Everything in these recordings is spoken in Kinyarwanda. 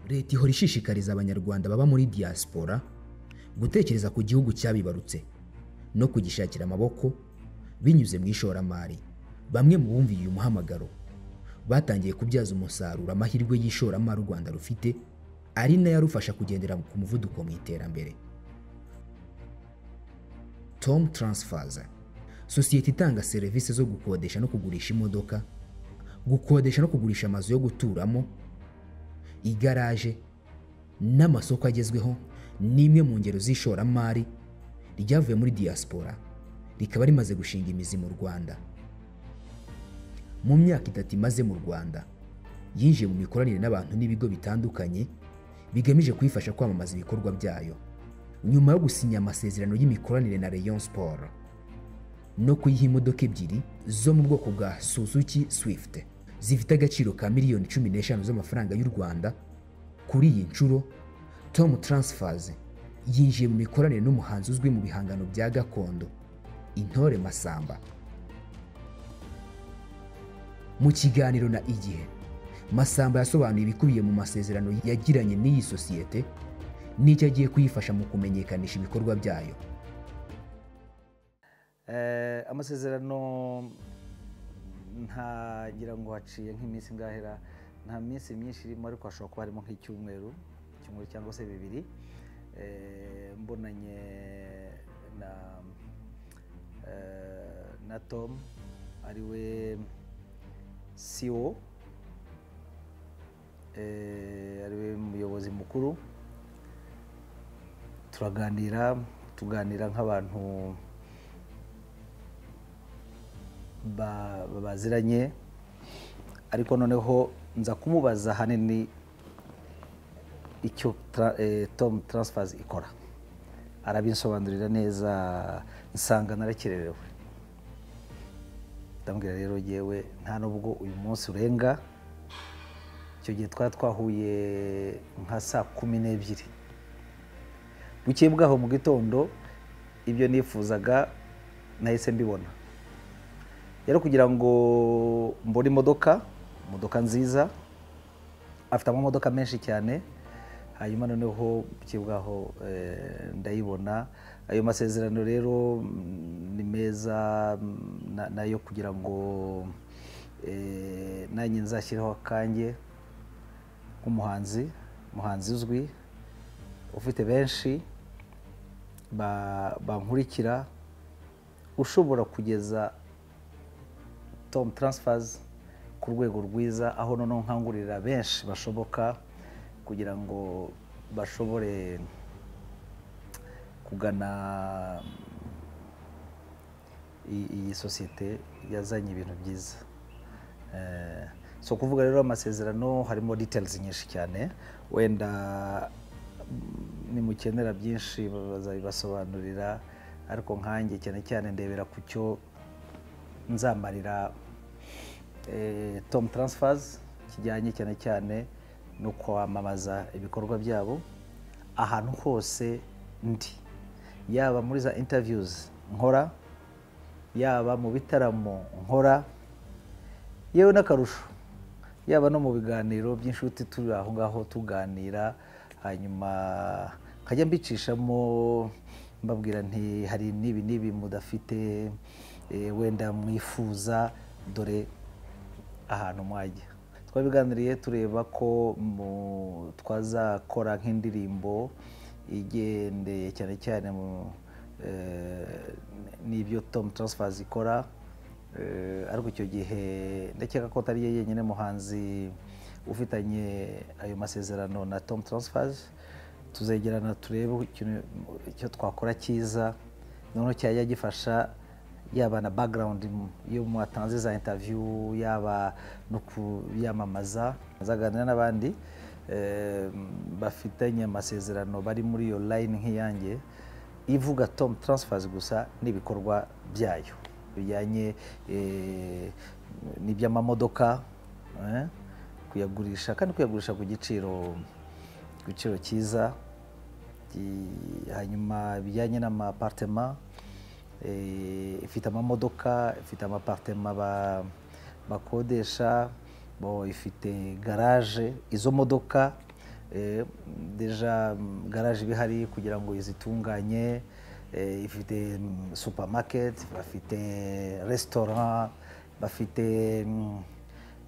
leta ihora ishishikariza abanyarwanda baba muri diaspora gutekereza ku gihugu cyabibarutse no kugishakira amaboko binyuze mu ishoramari bamwe mu bumviye uyu muhamagaro batangiye kubyaza umusaruro amahirwe y'ishoramari u rwanda rufite ari nayo arufasha kugendera ku muvuduko mu iterambere tom taransifaza sosiyete itanga serivisi zo gukodesha no kugurisha imodoka gukodesha no kugurisha amazu yo guturamo igaraje n'amasoko agezweho ni imwe mu ngero z'ishoramari ryavuye muri diaspora rikaba rimaze gushinga imizi mu rwanda mu myaka itatu imaze mu rwanda yinjiye mu mikoranire n'abantu n'ibigo bitandukanye bigamije kuyifasha kwamamaza ibikorwa byayo nyuma yo gusinya amasezerano y'imikoranire na rayon sport no kuyiha imodoka ebyiri zo mu bwoko bwa suzuki swift zifite agaciro ka miliyoni cumi n'eshanu z'amafaranga y'u rwanda kuri iyi nshuro tom taransifaz yinjiye mu mikoranire n'umuhanzi uzwi mu bihangano bya gakondo intore masamba mu kiganiro na igihe masamba yasobanuye ibikubiye mu masezerano yagiranye n'iyi sosiyete n'icyo agiye kuyifasha mu kumenyekanisha ibikorwa byayo amasezerano ntagira ngo haciye nk'iminsi ngahera nta minsi myinshi irimo ariko hashobora kuba harimo nk'icyumweru icyumweru cyangwa se bibiri mbonanye na tom ari we siwo ari we muyobozi mukuru turaganira tuganira nk'abantu baziranye ariko noneho nza kumubaza ahanini icyo tom taransifazi ikora arabinsobanurira neza nsanga narakererewe ndambwira rero yewe nta nubwo uyu munsi urenga icyo gihe twari twahuye nka saa kumi n'ebyiri bukeye bwaho mu gitondo ibyo nifuzaga nahise mbibona rero kugira ngo mbone imodoka imodoka nziza afite amamodoka menshi cyane hanyuma noneho bwaho ndayibona ayo masezerano rero ni meza nayo kugira ngo nanjye nzashyireho akanjye nk'umuhanzi umuhanzi uzwi ufite benshi bankurikira ushobora kugeza tom taransifazi ku rwego rwiza aho noneho nkangurira benshi bashoboka kugira ngo bashobore kugana iyi sosiyete yazanye ibintu byiza si ukuvuga rero amasezerano harimo details nyinshi cyane wenda nimukenera byinshi bazabibasobanurira ariko nkange cyane cyane ndebera ku cyo nzamarira tom taransifazi kijyanye cyane cyane no kwamamaza ibikorwa byabo ahantu hose ndi yaba muri za intaviyuzi nkora yaba mu bitaramo nkora yewe n'akarusho yaba no mu biganiro by'inshuti turi aho ngaho tuganira hanyuma nkajya mbicishamo mbabwira nti hari n'ibi n'ibi mudafite wenda mwifuza dore ahantu mwajya twabiganiriye tureba ko twazakora nk'indirimbo igendeye cyane cyane n'ibyo tom taransifazi ikora ariko icyo gihe ndakeka ko atari ye yenyine muhanzi ufitanye ayo masezerano na tom taransifazi tuzegerana turebe icyo twakora cyiza noneho cyajya gifasha yaba na background yo mwatanze za interview yaba no kuyamamaza azaganira n'abandi bafitanye amasezerano bari muri iyo line nk'iyanjye ivuga tom transfers gusa n'ibikorwa byayo bijyanye n'iby'amamodoka kuyagurisha kandi kuyagurisha ku giciro ku giciro cyiza hanyuma bijyanye n'amapartema ifite amamodoka ifite amapartema bakodesha ifite garaje izo modoka eh, deja mm, garage iba ihari kugira ngo izitunganye eh, ifite mm, supermarket bafite restaurant bafite mm,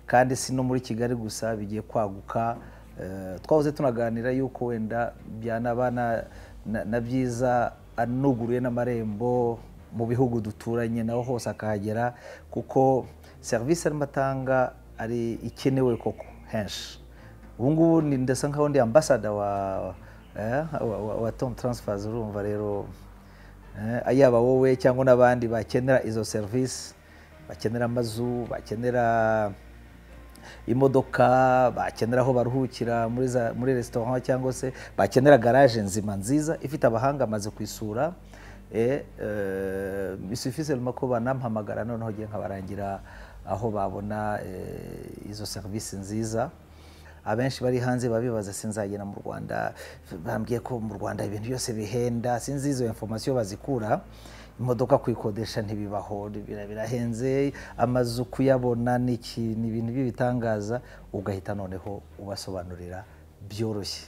kandi si no muri kigali gusa bigiye kwaguka eh, twahoze tunaganira yuko wenda byanaba na- na- na byiza anuguruye n'amarembo mu bihugu duturanye naho hose akahagera kuko serivisi arimo atanga ari ikenewe koko henshi ubu ngubu ni- ndasa nkaho ndi ambasada wa eh, wa, wa, wa tom transfers urumva rero eh, yaba wowe cyangwa n'abandi bakenera izo serivisi bakenera amazu bakenera imodoka bakenera aho baruhukira muri za- muri resitora cyangwa se bakenera garaje nzima nziza ifite abahanga amaze kuyisura eh, eh, bisufise ruma ko banampamagara noneho ngiye nkabarangira aho babona eh, izo serivisi nziza abenshi bari hanze baba bibaza sinzagera mu rwanda bambwiye ko mu rwanda ibintu byose bihenda sinzi izo informasiyo bazikura imodoka kuyikodesha ntibibaho bira- birahenze amazu kuyabona ni iki- ni ibintu by'ibitangaza ugahita noneho ubasobanurira byoroshye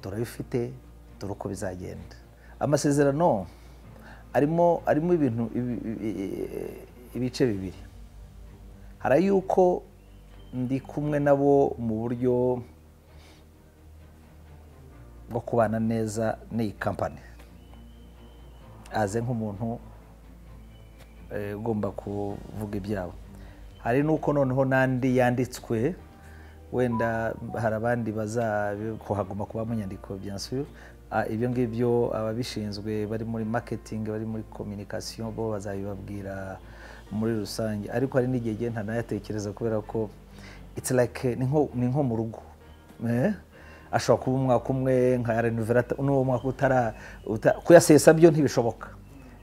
turabifite dore uko bizagenda amasezerano arimo arimo ibintu ibi- ibi- ibice bibiri hari ay'uko ndi kumwe nabo mu buryo bwo kubana neza n'iyi kampani aze nk'umuntu eh, ugomba kuvuga ibyabo hari n'uko noneho n'andi yanditswe wenda hari abandi bazakuhaguma kuba mu nyandiko bien sûr Ah, ibyo ngibyo ababishinzwe bari muri marketing bari muri communication bo bazabibabwira muri rusange ariko hari n'igihe gihe ntanayatekereza kubera ko it's like eh, ni nko- ni nko mu rugo Eh? ashobora kuba umwaka umwe nka renovera n'uwo mwaka utara uta- kuyasesa byo ntibishoboka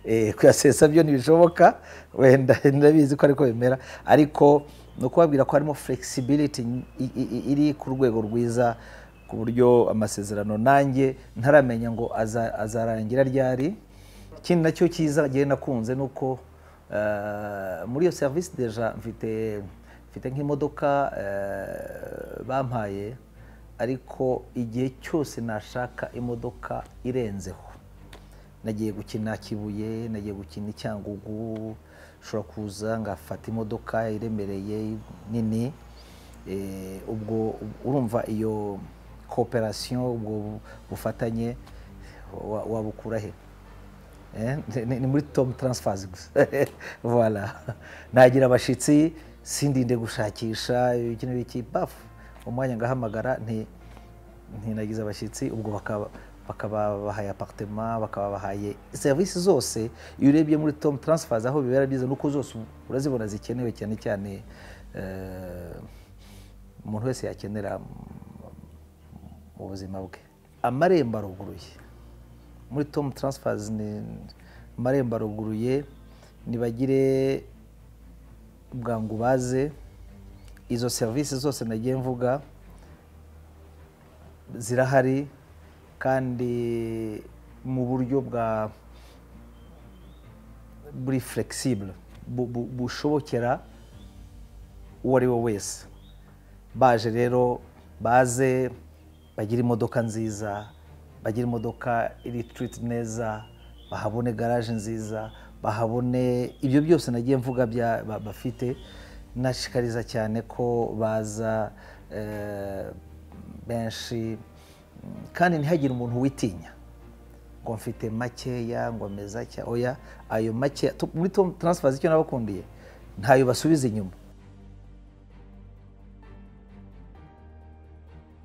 Eh, kuyasesa byo ntibishoboka wenda ndabizi ko ariko bimera ariko ni ukubabwira ko harimo flexibility i- i- i- iri ku rwego rwiza ku buryo amasezerano nanjye ntaramenya ngo aza- azarangira ryari ikindi nacyo cyiza gihe nakunze ni uko eh, muri iyo serivisi deja mfite mfite nk'imodoka eh, bampaye ariko igihe cyose nashaka imodoka irenzeho nagiye gukina kibuye nagiye gukina icyangugu ushobora kuza ngafata imodoka iremereye nini Eh, ubwo urumva iyo cooperation ubwo bufatanye wa- wabukura he Eh, ni- ni muri tom transfers gusa voilà nagira abashitsi sindinde gushakisha ibiki n'ibiki bafu umwanya ngahamagara nti ntinagize abashyitsi ubwo bakaba bakaba bahaye apartema bakaba bahaye serivisi zose iyo urebye muri tom transfers aho bibera byiza nuko zose urazibona zikenewe cyane cyane eh, umuntu wese yakenera mu buzima bwe amarembo aruguruye muri tom transfers ni amarembo aruguruye nibagire bwangu baze izo serivisi zose nagiye mvuga zirahari kandi mu buryo bwa buri flexible bu- bu- bushobokera uwo ari we wese baje rero baze bagire imodoka nziza bagire imodoka iri tiriti neza bahabone garaje nziza bahabone ibyo byose nagiye mvuga bya- ba- bafite nashikariza cyane ko baza eh, benshi mm, kandi ntihagire umuntu witinya ngo mfite makeya ngo meza cya oya ayo makeya tu- muri tom transfer icyo nabakundiye ntayo basubiza inyuma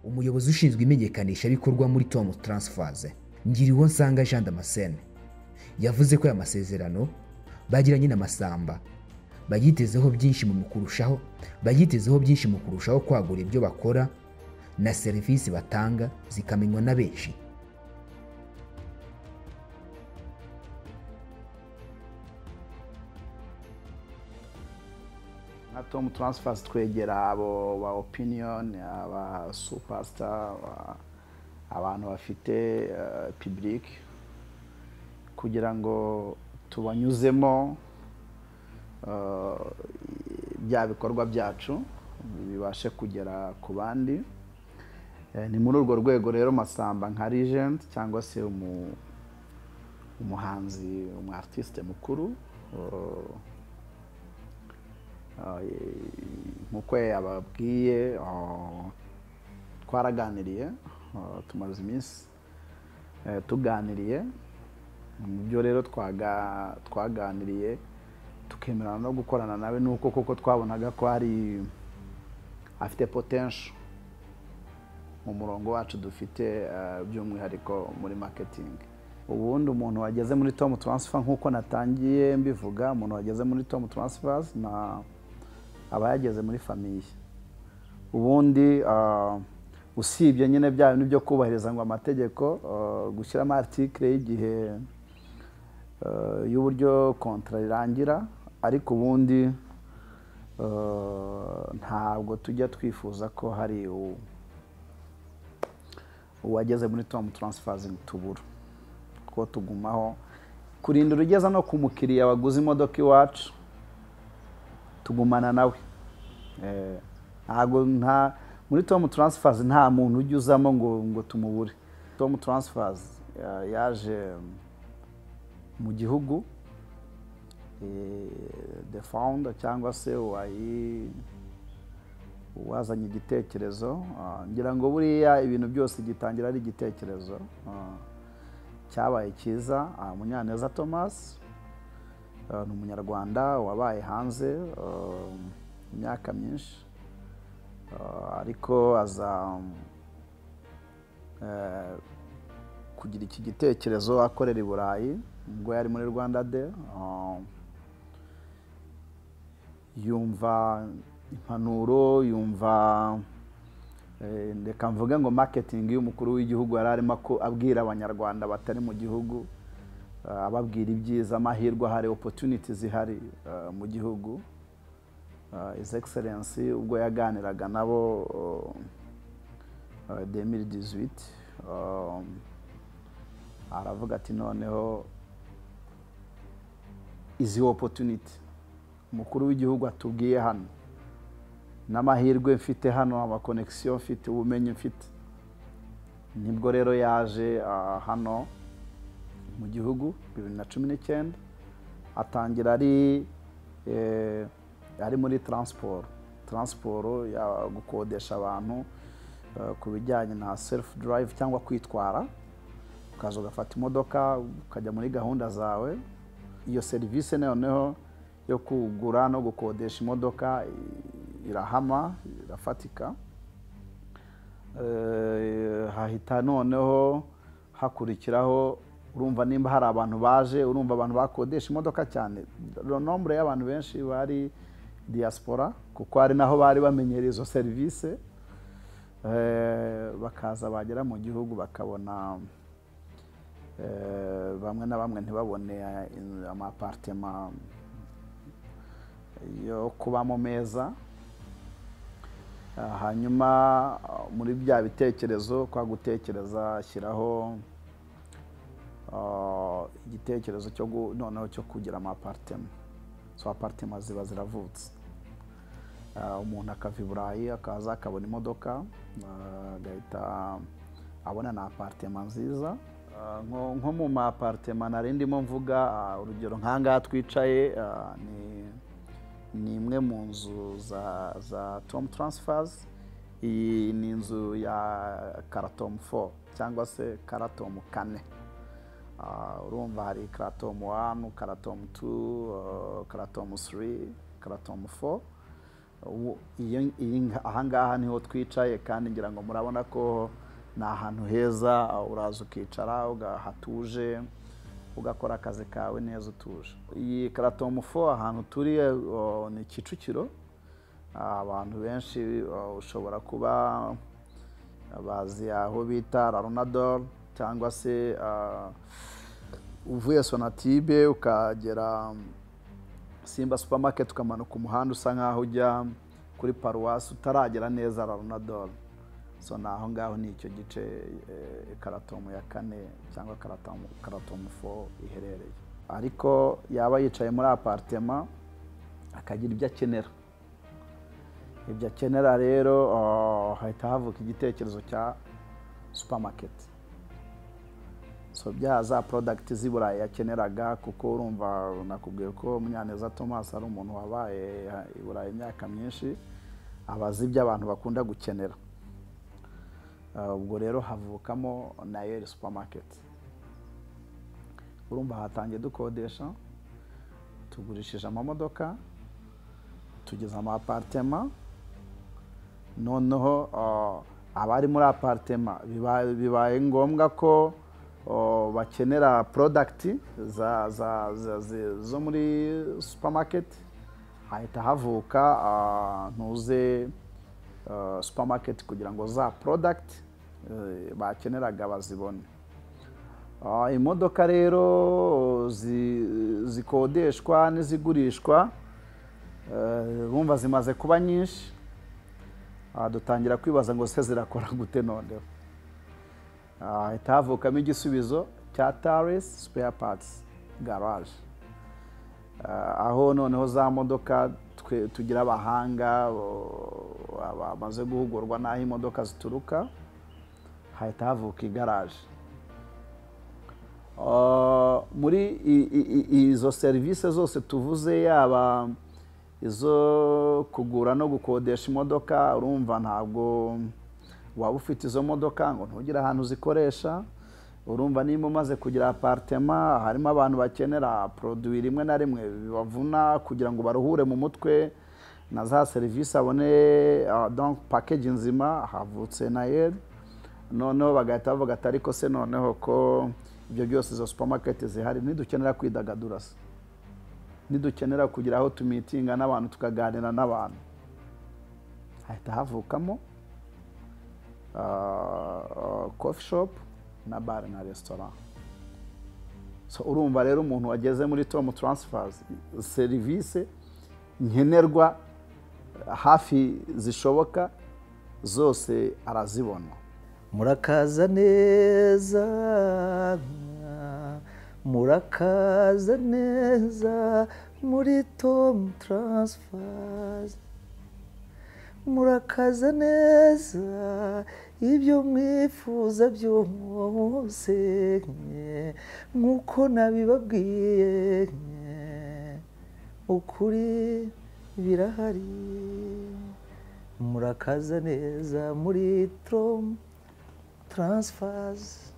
umuyobozi ushinzwe imenyekanishabikorwa muri tom transfers ngiriwo nsanga jean damascene yavuze ko aya masezerano bagiranye na masamba bayitezeho byinshi mu kurushaho bayitezeho byinshi mu kurushaho kwagura ibyo bakora na serivisi batanga zikamenywa na benshi nka tom transfers twegera abo ba opinion aba superstar aba- abantu bafite eh, public kugira ngo tubanyuzemo eh, bya bikorwa byacu bibashe kugera ku bandi Eh, ni muri urwo rwego rero masamba nka regent cyangwa se umu- umuhanzi umu artiste mukuru eh, eh, nk'uko yababwiye eh, twaraganiriye eh, tumaze iminsi eh, tuganiriye mu byo rero twaga- twaganiriye tukemerana no gukorana nawe ni uko koko twabonaga ko hari afite potential mu murongo wacu dufite eh, by'umwihariko muri marketing ubundi umuntu wageze muri tom transfer nk'uko natangiye mbivuga umuntu wageze muri tom transfers na aba yageze muri famiye ubundi ah, usibye nyine bya bintu byo kubahiriza ngo amategeko ah, gushyiramo article y'igihe ah, y'uburyo kontra irangira ariko ubundi ah, ntabwo tujya twifuza ko hari u- uwageze muri tom transfazingi tubura kuko tugumaho kurinda urugeza no ku mukiriya waguze imodoka iwacu tugumana nawe Eh, ntago nta muri tom transfers nta muntu ujya uzamo ngo ngo tumubure tom transfers eh, yaje mu gihugu eh, the founder cyangwa se wayi uwazanye igitekerezo ah, ngira ngo buriya ibintu byose gitangira ari igitekerezo ah, cyabaye cyiza ah, munyaneza thomas ah, ni umunyarwanda wabaye hanze ah, imyaka myinshi ah, ariko aza eh, kugira iki gitekerezo akorera i burayi ubwo yari muri rwanda de ah, yumva impanuro yumva eh, reka mvuge ngo marketing y'umukuru w'igihugu yari arimo ako- abwira abanyarwanda batari mu gihugu eh, ababwira ibyiza amahirwe ahari opportunities zihari eh, mu gihugu Eh, his excellence ubwo yaganiraga nabo eh, eh, 2018 eh, aravuga ati noneho izi opportunity umukuru w'igihugu atubwiye hano n'amahirwe mfite hano amakonegisiyo mfite ubumenyi mfite nibwo rero yaje ah, hano mu gihugu bibiri na cumi n'icyenda atangira ari eh, ari muri taransiporo taransiporo ya gukodesha abantu eh, ku bijyanye na serufu durayivu cyangwa kwitwara ukaza ugafata imodoka ukajya muri gahunda zawe iyo serivisi noneho yo kugura no gukodesha imodoka i- irahama irafatika Eh, hahita noneho hakurikiraho urumva nimba hari abantu baje urumva abantu bakodesha imodoka cyane nombre y'abantu benshi bari diaspora kuko hari naho bari bamenyereye izo serivisi Eh, bakaza bagera mu gihugu bakabona Eh, bamwe na bamwe ntibabone eh, in- amapartema yo kubamo meza Ah, hanyuma ah, muri bya bitekerezo kwa gutekereza ashyiraho ah, igitekerezo cyo gu- noneho cyo kugira amapartema so apartema ziba ziravutse Ah, umuntu akava i burayi akaza akabona imodoka ah, agahita abona na apartema nziza Ah, nko nko mu ma apartema nari ndimo mvuga ah, urugero nk'ahangaha twicaye ah, ni ni imwe mu nzu za za tom transfers iyi ni inzu ya karatomu 4 cyangwa se karatomu kane Ah, urumva hari karatomu 1 karatomu 2 ah, karatomu 3 karatomu 4 Ubu- iyo- iyi nga- ahangaha niho twicaye kandi ngira ngo murabona ko ni ahantu heza ah, uraza ukicara uga- hatuje ugakora akazi kawe neza utuje iyi karatomu fo ahantu turi eh, oh, ni kicukiro Ah, abantu benshi oh, ushobora kuba bazi aho bita raronador cyangwa se ah, uvuye sonatibe ukagera simba supermarket ukamanuka umuhanda usa nkaho ujya kuri paruwasi utaragera neza raronadol so ni aho ngaho ni icyo gice eh, karatomu ya kane cyangwa karatomu karatomu fo iherereye ariko yaba yicaye muri aparitema akagira ibyo akenera ibyo akenera rero ah, hahita havuka igitekerezo cya supamaketi so bya za porodagiti z'i burayi yakeneraga kuko urumva nakubwiye ko munyaneza thomas ari umuntu wabaye i burayi imyaka myinshi aba azi ibyo abantu bakunda gukenera Ah, ubwo rero havukamo nayeli supamaketi urumva hatangiye dukodesha tugurishije amamodoka tugeze ama aparitema noneho ah, abari muri aparitema biba- bibaye ngombwa ko oh, bakenera porodagiti za, za, za, zi- zo muri supamaketi hahita havuka ah, ntuze ah, supamaketi kugira ngo za porodagiti eh, bakeneraga bazibone Ah, imodoka rero zi- zikodeshwa n'izigurishwa eh, bumva zimaze kuba nyinshi Ah, dutangira kwibaza ngo se zirakora gute noneho hahita havukamo igisubizo cya taris spare parts garage Ah, aho noneho za modoka twe- tugira abahanga o- bamaze guhugurwa n'aho imodoka zituruka hahita havuka igaraje Uh, muri i- i- i- izo serivisi zose tuvuze yaba izo kugura no gukodesha imodoka urumva ntabwo waba ufite izo modoka ngo ntugire ahantu uzikoresha urumva niba umaze kugira aparitema harimo abantu bakenera poroduwi rimwe na rimwe bibavuna kugira ngo baruhure mu mutwe na za serivisi abone uh, donc pakeji nzima havutse nayeli noneho bagahita bavuga ati ariko se noneho ko ibyo byose izo supamaketi zihari ntidukenera kwidagadura se ntidukenera kugira aho tumitinga n'abantu tukaganira n'abantu hahita havukamo kofi shopu na bare na resitora So, urumva rero umuntu wageze muri tomu taransifazi serivisi nkenerwa hafi zishoboka zose arazibona murakaza neza murakaza neza muri tomu taransifazi murakaza neza ibyo mwifuza byose nk'uko nabibabwiye ukuri birahari murakaza neza muri tomu taransifazi